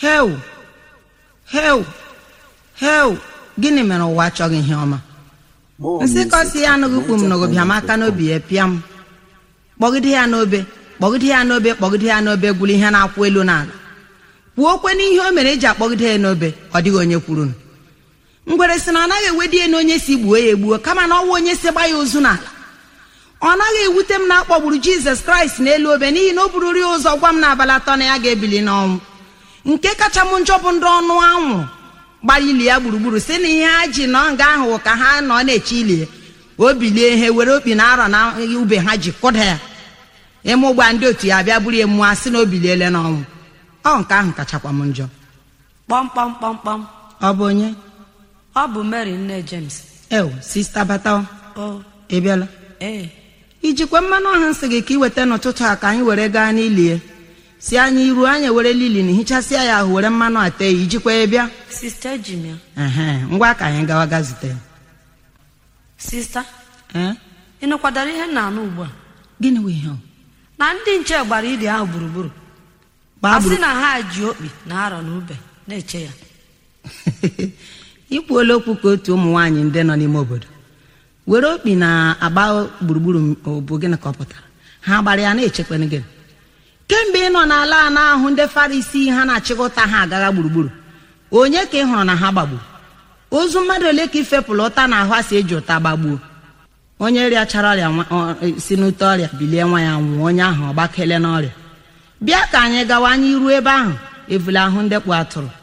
heu heu heu gịnị mere ụwa achọghị ihe ọma nsị kọsi ya anụghị kwu m nụgụ bịa m aka n'obi ya pịa m kpọgide ya n'obe kpọgide ya n'obe kpọgide ya n'obe gwụrụ ihe na-akwụ elu n'ala kwuokwe n'ihe o mere eji akpọgide ya n'obe ọ dịghị onye kwuru ngwere sị na ọ naghị ewedi ya na onye si gbuo ya egbuo kama na ọnwa onye si gba ya ozu n'ala ọ naghị ewute m na akpọgburu jizọs kraịst n'elu obe n'ihi na o bururi ya ụzọ gwa m n'abalị atọ na ya ga-ebili n'ọnwụ nke kacha m njọ bụ ndị ọnụ anwụ gbara ili ya gburugburu si na ihe ha ji nọ nga ahụ ka ha nọ na-eche ili ya o bilie ihe were okpi na arọ na ube ha ji kụda ya ime ụgba ndị otu ya bịa buru ya mmụọ sị na o biliele n'ọnwụ ọ nke ahụ kachakwa m njọ kpọmkpọmkpọmkpọm ọ bụ onye ọ bụ mary nne james ew sista bata o ị bịala ee ijikwa mmanụ ọha nsị gị ka ị weta n'ụtụtụ a ka anyị were gaa n'ili ya si anyị iru anyị were lili na hichasịa ya ahụ were mmanụ ate ya ijikwa ya bịa sista ejim ya ehe ngwa ka anyị gawa ga zute ya sista ee ị nụkwadara ihe m na-anụ ugbu a gịnị wụ ihe ọ? na ndị nche gbara ili ahụ gburugburu gbaa a sị gburu na ha ji okpi na arọ na ube na-eche ya ikwuola okwu ka otu ụmụ nwaanyị ndị nọ n'ime obodo were okpi na-agba gburugburu bụ gịnị ka ọ pụtara ha gbara ya na-echekwana gịnị kemgbe ị nọ n'ala a na-ahụ ndị farisi ha na-achịkọta ha agagha gburugburu onye ka ị hụrụ na ha gbagburu ozu mmadụ ole ka ifepụrụ ụta na ahụ a si eji ụta gbagbuo onye rịachara ọrịa nwa- ọ- si n'ute ọrịa bilie nwa ya nwụọ onye ahụ ọ gbakele n'ọrịa bịa ka anyị gawa anyị ruo ebe ahụ evula ahụ ndekpu atụrụ